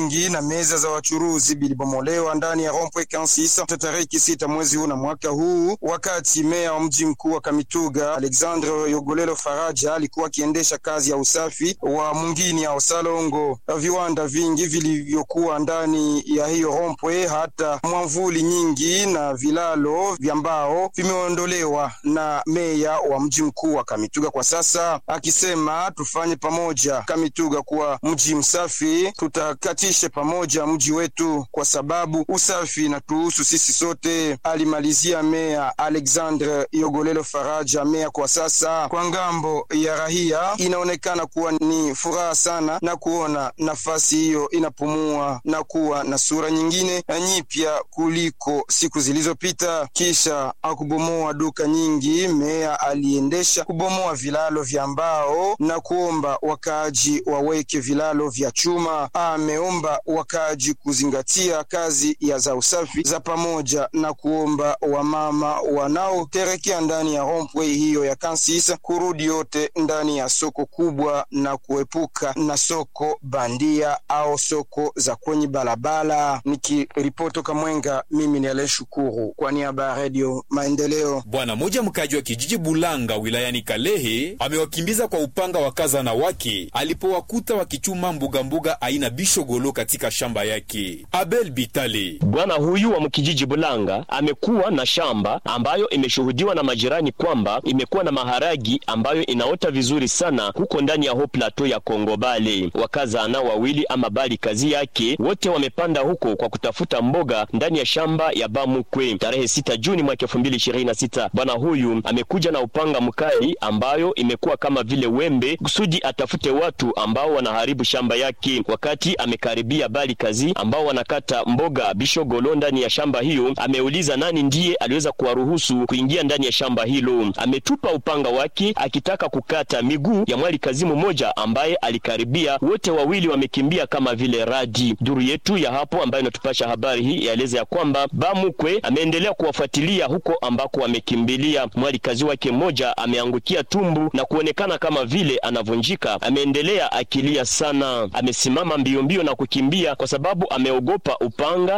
vingi na meza za wachuruzi bilibomolewa ndani ya Rompwe Kansisa tariki sita mwezi huu na mwaka huu, wakati meya wa mji mkuu wa Kamituga Alexandre Yogolelo Faraja alikuwa akiendesha kazi ya usafi wa mungini ya Osalongo. Viwanda vingi vilivyokuwa ndani ya hiyo rompwe, hata mwamvuli nyingi na vilalo vya mbao vimeondolewa na meya wa mji mkuu wa Kamituga kwa sasa, akisema tufanye pamoja Kamituga kuwa mji msafi, tutakatishe pamoja mji wetu kwa sababu usafi na tuhusu sisi sote, alimalizia meya Alexandre Yogolelo Faraja. Meya kwa sasa kwa ngambo ya rahia inaonekana kuwa ni furaha sana na kuona nafasi hiyo inapumua na kuwa na sura nyingine nyipya kuliko siku zilizopita. Kisha akubomoa duka nyingi, meya aliendesha kubomoa vilalo vya mbao na kuomba wakaaji waweke vilalo vya chuma. Ameomba wakaaji kuzingatia kazi ya za usafi za pamoja na kuomba wamama wanaoterekea ndani ya rompwe hiyo ya Kansisa kurudi yote ndani ya soko kubwa na kuepuka na soko bandia au soko za kwenye barabara. Nikiripoti Kamwenga, mimi ni Ale Shukuru kwa niaba ya Radio Maendeleo. Bwana moja mkaji wa kijiji Bulanga wilayani Kalehe amewakimbiza kwa upanga wakazana wake alipowakuta wakichuma mbugambuga aina bishogolo katika shamba yake. Abel Bitale, bwana huyu wa mkijiji Bulanga amekuwa na shamba ambayo imeshuhudiwa na majirani kwamba imekuwa na maharagi ambayo inaota vizuri sana huko ndani ya ho plateau ya Kongo Bale. Wakazana wawili ama bali kazi yake wote wamepanda huko kwa kutafuta mboga ndani ya shamba ya Bamukwe. Tarehe sita Juni mwaka elfu mbili ishirini na sita bwana huyu amekuja na upanga mkali ambayo imekuwa kama vile wembe kusudi atafute watu ambao wanaharibu shamba yake. Wakati amekaribia bali kazi ambao wanakata mboga bishogolo ndani ya shamba hiyo, ameuliza nani ndiye aliweza kuwaruhusu kuingia ndani ya shamba hilo. Ametupa upanga wake akitaka kukata miguu ya mwali kazi mmoja ambaye alikaribia. Wote wawili wamekimbia kama vile radi. Duru yetu ya hapo ambayo inatupasha habari hii yaeleza ya kwamba Bamukwe ameendelea kuwafuatilia huko ambako wamekimbilia. Mwali kazi wake mmoja ameangukia tumbu na kuonekana kama vile anavunjika. Ameendelea akilia sana, amesimama mbio mbio na kukimbia kwa sababu ameogopa upanga